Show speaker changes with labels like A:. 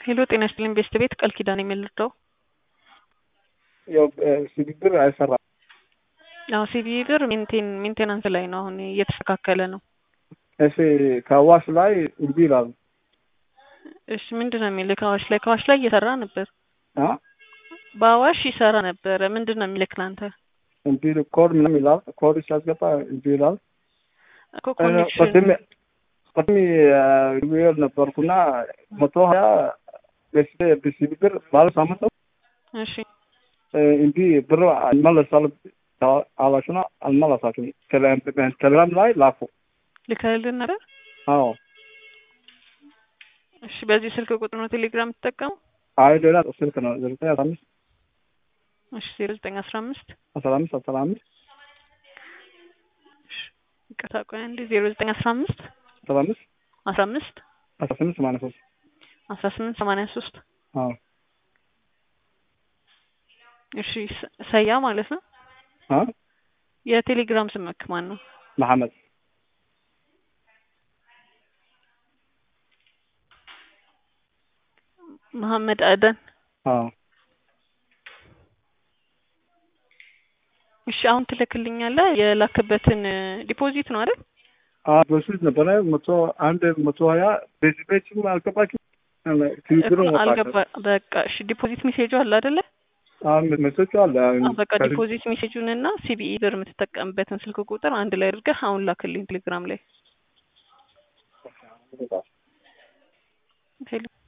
A: ሄሎ ጤና ይስጥልኝ ቤስት ቤት ቃል ኪዳን የምልደው
B: ያው ሲቪ ብር አይሰራም።
A: አዎ ሲቪ ብር ሜንቴን ሜንቴናንስ ላይ ነው አሁን እየተስተካከለ ነው።
B: እሺ ከአዋሽ ላይ እንቢ ይላሉ።
A: እሺ ምንድን ነው የሚልክ አዋሽ ላይ ከአዋሽ ላይ እየሰራ ነበር
B: አ
A: በአዋሽ ይሰራ ነበረ ምንድን ነው የሚልክ ለአንተ
B: እንቢ ኮድ ምናምን ይላል። ኮድ ሲያስገባ እንቢ ይላል።
A: እኮ ኮኔክሽን
B: ቅድም ቅድም ዊል ነበርኩና መቶ ሀያ ቤስቤ በሲቪ ብር ባለ ሳምንት ነው
A: እሺ
B: እንቢ ብር አልመለሳል አላችሁና አልመለሳችሁም። ቴሌግራም ላይ ላኩ።
A: ልከህልን ነበር?
B: አዎ
A: እሺ በዚህ ስልክ ቁጥር ነው ቴሌግራም የምትጠቀሙ?
B: አይ ሌላ ስልክ ነው ዘጠኝ አስራ አምስት
A: እሺ ዜሮ ዘጠኝ አስራ አምስት
B: አስራ አምስት አስራ አምስት
A: ይቅርታ ቆይ አንዴ ዜሮ ዘጠኝ አስራ አምስት
B: አስራ አምስት
A: አስራ አምስት
B: አስራ ስምንት ሰማንያ ሶስት
A: አስራ ስምንት ሰማንያ ሶስት
B: አዎ
A: እሺ ሰ- ሰያ ማለት ነው።
B: አ
A: የቴሌግራም ስምክ ማን ነው?
B: መሐመድ
A: መሐመድ አደን።
B: አዎ
A: እሺ አሁን ትልክልኛለህ የላክበትን ዲፖዚት ነው አይደል?
B: አ በፊት ነበረ መቶ አንድ መቶ ሀያ በዚህ ቤችም አልገባችም ትዊትሩ
A: እኮ አልገባ በቃ እሺ ዲፖዚት ሜሴጁ አለ አይደለ?
B: መሰቹ አለ
A: አዎ በቃ ዲፖዚት ሜሴጁን እና ሲቢኢ ብር የምትጠቀምበትን ስልክ ቁጥር አንድ ላይ አድርገህ አሁን ላክልኝ ቴሌግራም ላይ ሄሎ